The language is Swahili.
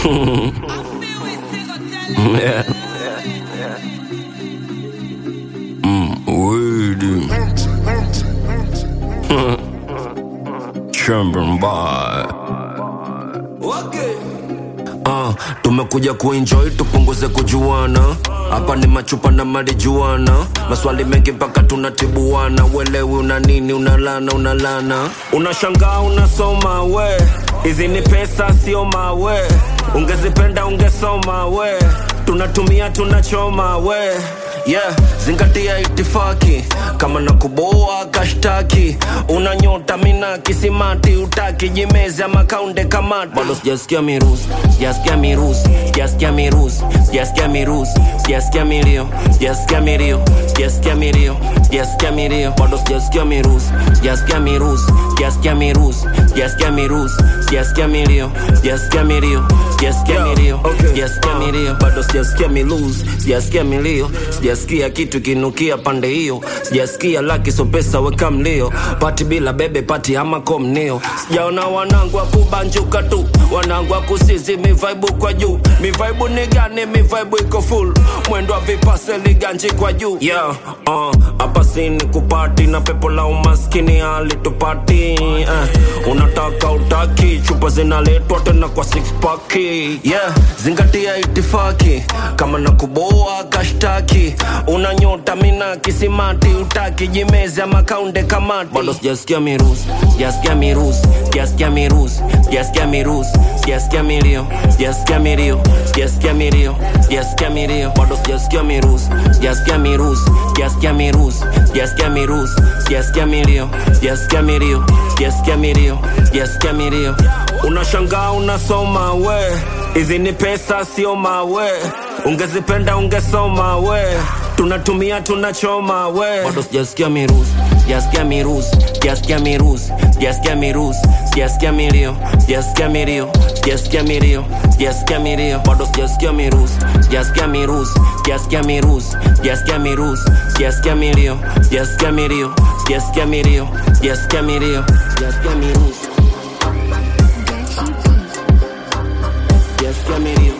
yeah. Mm, weedy. Chamber by. Uh, tumekuja kuenjoy tupunguze kujuana hapa ni machupa na marijuana maswali mengi mpaka tunatibuana uelewi una nini unalana unalana unashangaa unasoma we hizi ni pesa sio mawe ungezipenda ungesoma we tunatumia tunachoma we yeah zingatia itifaki kama na kuboa kashtaki una nyota mina kisimati utaki jimezi ama kaunde kamati bado sijasikia mirusi sijasikia mirusi sijasikia mirusi sijasikia mirusi sijasikia milio sijasikia milio sijasikia milio sijasikia milio bado sijasikia mirusi sijasikia mirusi sijasikia mirusi sijasikia mirusi sijasikia milio sijasikia milio sijasikia milio sijasikia milio bado sijasikia milusi sijasikia milio sijasikia kitu kinukia pande hiyo sijasikia laki so pesa weka mlio pati bila bebe pati ama komnio sijaona wanangu wa kubanjuka tu wanangu wa kusizi mivaibu kwa juu mivaibu ni gani mivaibu iko full mwendo wa vipase liganji kwa juu yeah, uh, hapa sini kupati na pepo la umaskini alitupati uh, unataka utaki chupa zinaletwa tena kwa six pack yeah, zingatia itifaki kama na kuboa kashtaki una nyota mina kisimati utaki jimezi ama kaunde kamati bado sijasikia mirusi sijasikia mirusi sijasikia mirusi sijasikia mirusi sijasikia milio sijasikia milio sijasikia milio sijasikia milio bado sijasikia mirusi sijasikia mirusi sijasikia mirusi sijasikia mirusi sijasikia milio sijasikia milio sijasikia milio sijasikia milio unashangaa unasoma we hizi ni pesa sio mawe ungezipenda ungesoma we tunatumia tunachoma we bado sijasikia mirusi sijasikia mirusi sijasikia mirusi sijasikia mirusi sijasikia milio sijasikia milio sijasikia milio sijasikia milio bado sijasikia mirusi sijasikia mirusi sijasikia mirusi sijasikia mirusi sijasikia milio sijasikia milio sijasikia milio sijasikia milio sijasikia mirusi sijasikia milio